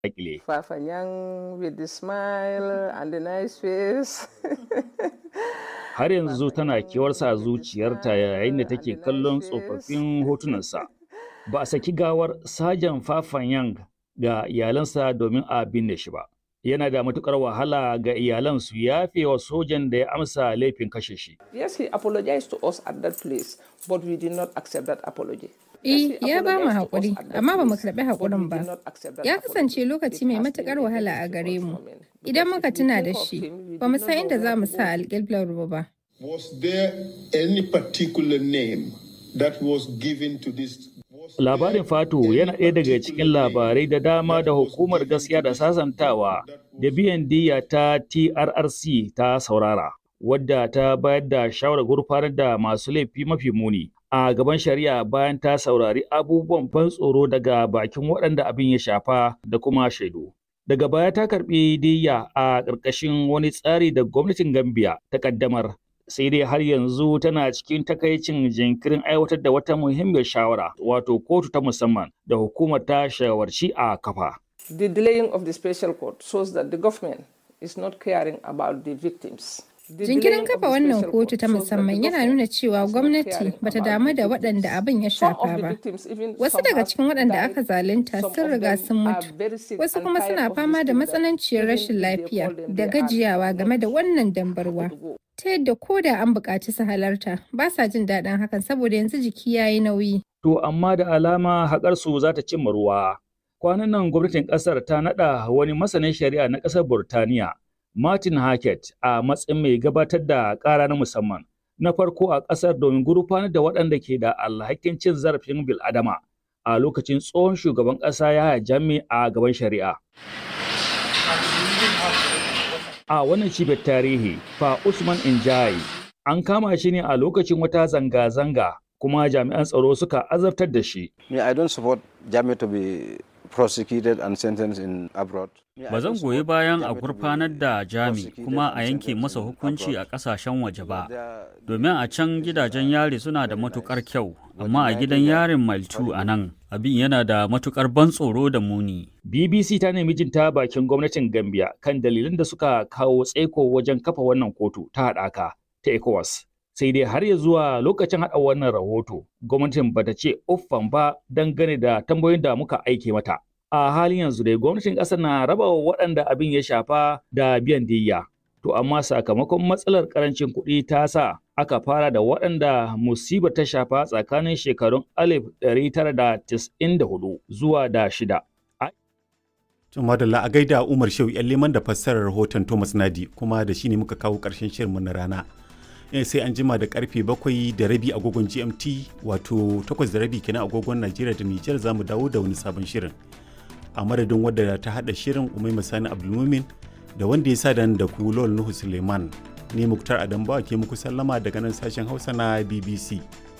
dakile. Fafanyang with the smile and the nice face. Har yanzu tana kewarsa zuciyarta yayin da take kallon tsofaffin hotunansa. Ba a saki gawar Sajan Fafanyang ga iyalansa domin a binne shi ba. Yana da matukar wahala ga iyalan su yafe wa sojan da ya amsa laifin kashe shi. Yes, he apologized to us at that place, but we did not accept that apology. Eh, ya ba mu haƙuri, amma ba mu karɓi haƙurin ba. Ya kasance lokaci mai matuƙar wahala a gare mu. Idan muka tuna da shi, ba mu san inda za mu sa alƙiblar mu ba. Was there any particular name that was given to this? Labarin Fatu yana ɗaya daga cikin labarai da dama da hukumar gaskiya da sasantawa da biyan diya ta TRRC ta saurara, wadda ta bayar da shawarar gurfanar da masu laifi mafi muni a gaban shari'a bayan ta saurari abubuwan ban tsoro daga bakin waɗanda abin ya shafa da kuma shaidu. Daga baya ta karɓi diya a ƙarƙashin wani tsari da gwamnatin Gambia ta ƙaddamar sai dai har yanzu tana cikin takaicin jinkirin aiwatar da wata muhimmiyar shawara wato kotu ta musamman da hukumar ta shawarci a kafa. The delaying of the special court shows that the government is not caring about the victims. Jinkirin kafa wannan kotu ta musamman yana nuna cewa gwamnati bata damu da waɗanda abin ya shafa ba. Wasu daga cikin waɗanda aka zalunta sun riga sun mutu, wasu kuma suna fama da matsananciyar rashin lafiya da gajiyawa game da wannan dambarwa. Ta yadda ko da an buƙaci su halarta, ba sa jin daɗin hakan saboda yanzu jiki ya yi nauyi. To amma da alama haƙarsu za ta cimma ruwa. Kwanan nan gwamnatin ƙasar ta naɗa wani masanin shari'a na ƙasar Burtaniya Martin Hackett a matsayin mai gabatar da ƙara na musamman na farko a ƙasar domin gurfanar da waɗanda ke da alhakin cin zarafin bil'adama a lokacin tsohon shugaban ƙasa ya jami a gaban shari'a. A wannan cibiyar tarihi, fa Usman Injai an kama shi ne a lokacin wata zanga-zanga kuma jami'an tsaro suka azabtar da shi. Me, I don't support Jami to be prosecuted and sentenced in abroad. Ba zan goyi bayan a gurfanar da Jami kuma a yanke masa hukunci a ƙasashen waje ba, domin a can gidajen yari suna da matukar kyau, amma a gidan yarin Maltu a nan abin yana da matukar ban tsoro da muni. BBC ta nemi jin ta bakin gwamnatin Gambia kan dalilan da suka kawo tsaiko wajen kafa wannan kotu ta haɗaka ta ECOWAS. sai dai har ya zuwa lokacin haɗa wannan rahoto gwamnatin bata ce uffan ba dangane da tambayoyin da muka aike mata a halin yanzu dai gwamnatin ƙasar na raba wa waɗanda abin ya shafa da biyan diyya to amma sakamakon matsalar ƙarancin kuɗi ta sa aka fara da waɗanda musibar ta shafa tsakanin shekarun 1994 zuwa da shida Tun madalla a gaida Umar Shehu yan liman da fassarar rahoton Thomas Nadi kuma da shi ne muka kawo ƙarshen shirinmu na rana. sai an jima da karfe bakwai da rabi agogon gmt wato takwas da rabi kenan agogon najeriya da nijar za mu dawo da wani sabon shirin a madadin wadda ta hada shirin umai masani abdulmumin da wanda ya sa da ku lol nuhu suleiman ne muktar adambawa ke muku sallama daga nan sashen hausa na bbc